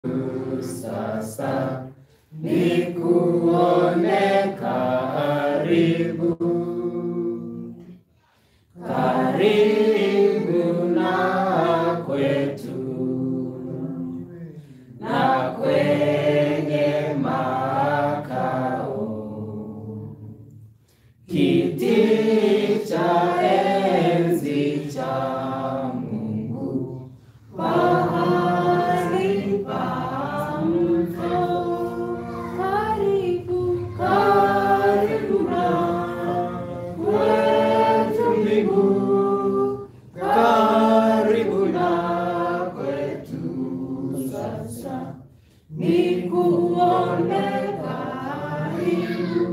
sasa nikuone karibu, karibu na kwetu na kwenye makao kiti cha enzi cha Mungu mahali pa mfao. Karibu, karibu na kwetu mbingu, karibu na kwetu sasa, nikuone karibu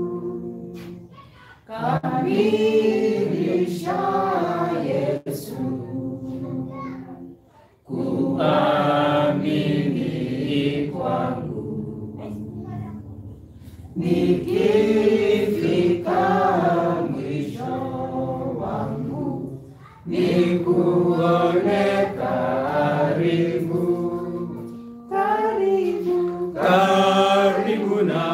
kamilisha Yesu kuamini kwangu nikifika mwisho wangu nikuone karibu karibu karibu na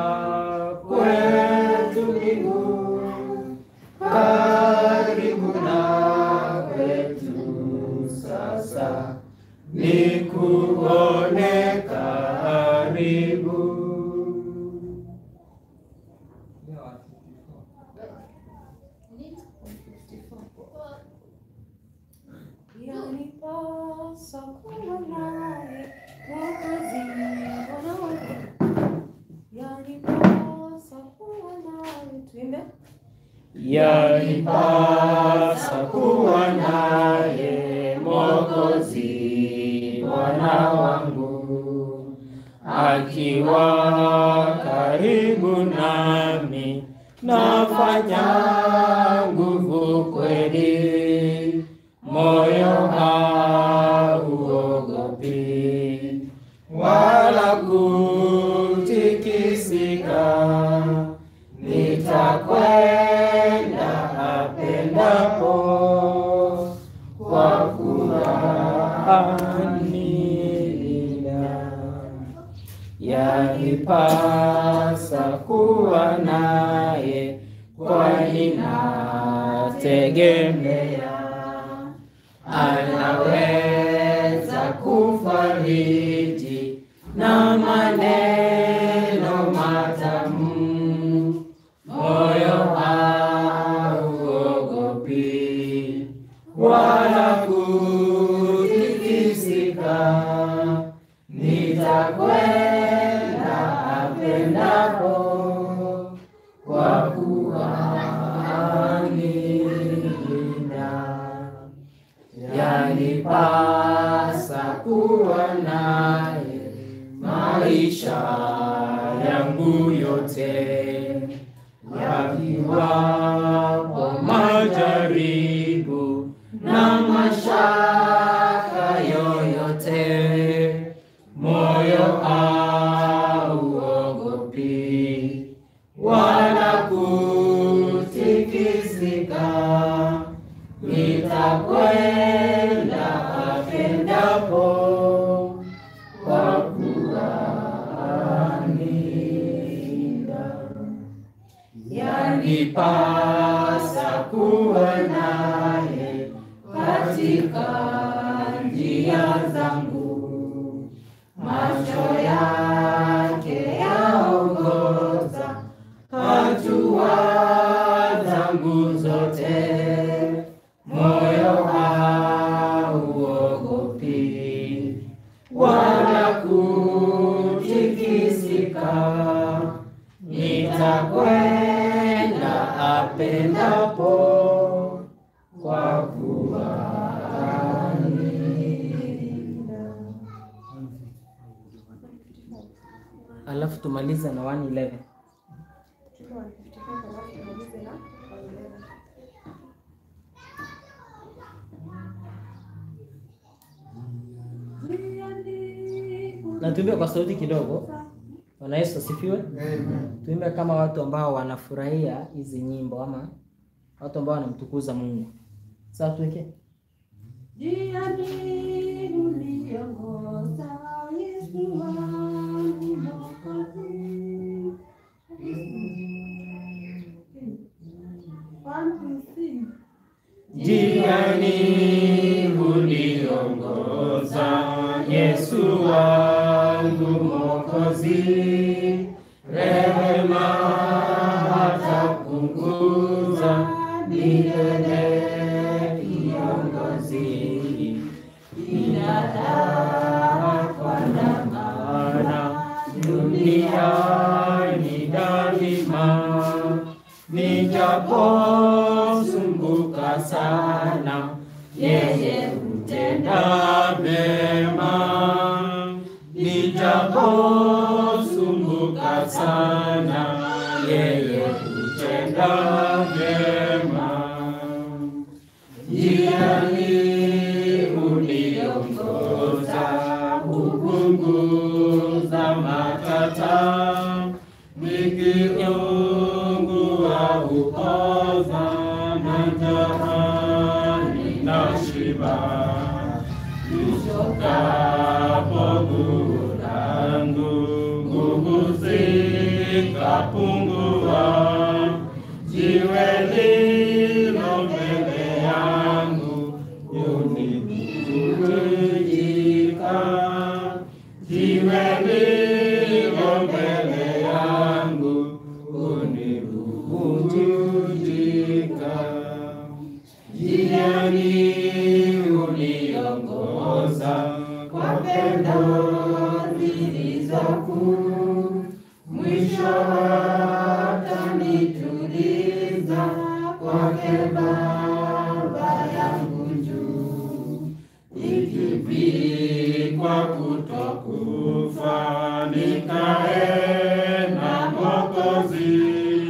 kwetu mbingu karibu na kwetu sasa nikuone karibu Yanipasa kuwa nawe Mwokozi Bwana wangu. Yanipasa kuwa nawe. Tuimbe. yanipasa kuwa naye Mwokozi Bwana wangu, akiwa karibu nami, nafanya nguvu kweli, moyo hauogopi wala kutikisika nitakwenda apendapo kwa kuwa anilinda. Yanipasa kuwa naye, kwani nategemea anaweza kufariji na maneno matamu, moyo hauogopi wala kutikisika, nitakwenda apendapo kwa kuwa anilinda yanipasa kuwa naye maisha yangu yote, yakiwapo majaribu na mashaka yoyote, moyo hauogopi wala kutikisika nitakwenda apendapo kwa kuwa anilinda. Yanipasa kuwa naye katika njia zangu, macho yake yaongoza hatua zangu zote moyo hauogopi wala kutikisika, nitakwenda apendapo kwa kuwa anilinda. alafu tumalize na 111 Tuko 155 alafu tumalize na 111. na tuimbe kwa sauti kidogo. Bwana Yesu asifiwe. Tuimbe kama watu ambao wanafurahia hizi nyimbo ama watu ambao wanamtukuza Mungu. Sasa tuweke Njia ni uliongoza Yesu. Yesu wangu Mwokozi, rehema hatapunguza milele kiongozi, binadamu kwa dhamana duniani daima, nijaposumbuka sana, yeye hutenda mema, nijaposumbuka sana, yeye hutenda mema. Njiani uniongoza, kupunguza matata, nikiungua upoza na jahani na shiba, nishokapo nguvu langu, nguvu zikapungua, jiwe lilo mbele yangu unibubujika, jiwe lilo mbele yangu unibubujika, njiani uniongoza kwa pendo zilizokuu, mwisho hatanituliza kwake Baba yangu juu, nikivikwa kutokufa nikae na Mwokozi,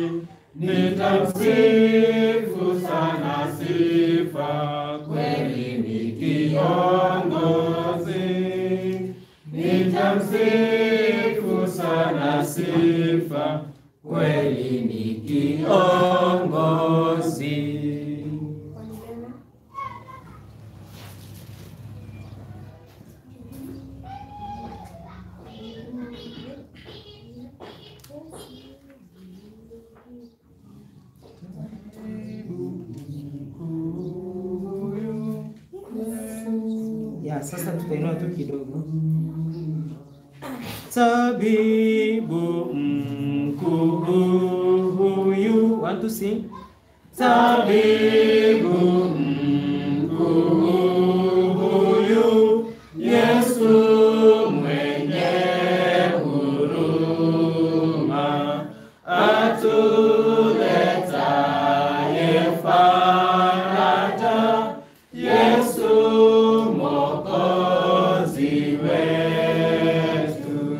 nitamsifu sana sifa, kweli ni kiongozi, nitamsifu sana sifa, kweli ni kiongozi. Kwa milele. Ya, sasa tutainua tu kidogo. Tabibu mkuu huyu, want to sing? Tabibu mkuu huyu, Yesu mwenye huruma, atuletaye faraja, Yesu Mwokozi wetu.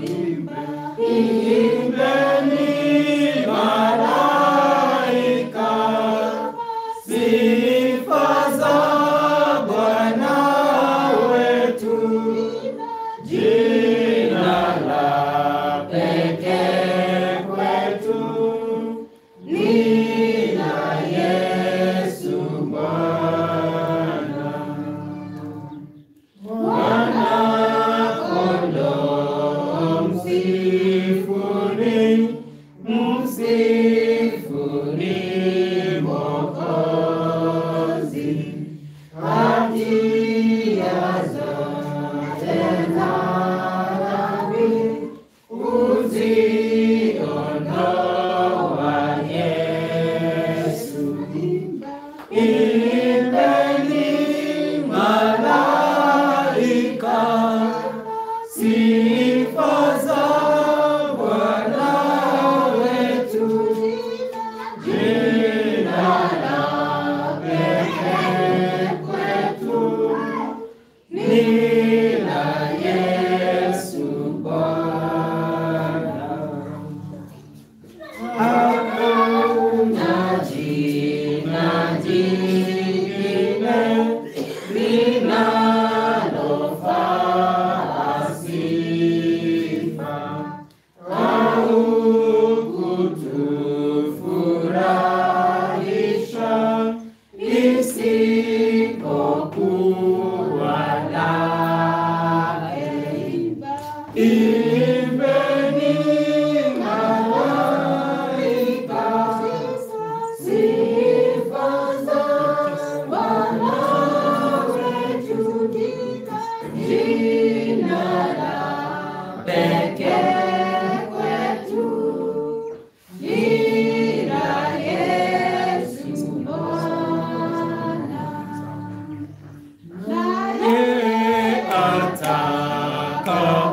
Imbeni malaika, sifa za Bwana wetu, jina la pekee kwetu ni la Yesu Bwana. Mwana kondoo msifuni, msifuni Mwokozi, hatia zote za dhambi uziondoa Yesu. Imbeni malaika, sifa za Bwana wetu, jina la pekee kwetu ni la Yesu Bwana. Hakuna jina jingine linalofaa sifa au kutufurahisha isipokuwa lake. Imbeni malaika, sifa za Bwana wetu, jina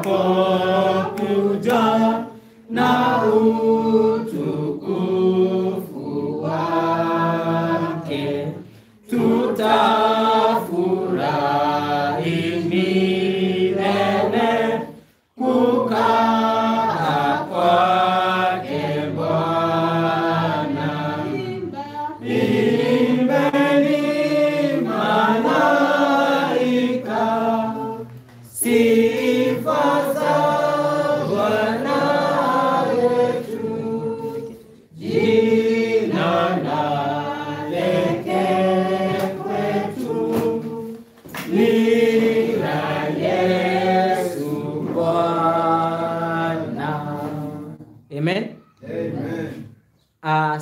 atakapokuja na utukufu wake tutafurahi milele kukaa kwake Bwana. Imbeni malaika sifa za Bwana wetu, jina lake kwetu ni la Yesu Bwana. Amen. Amen. Ah,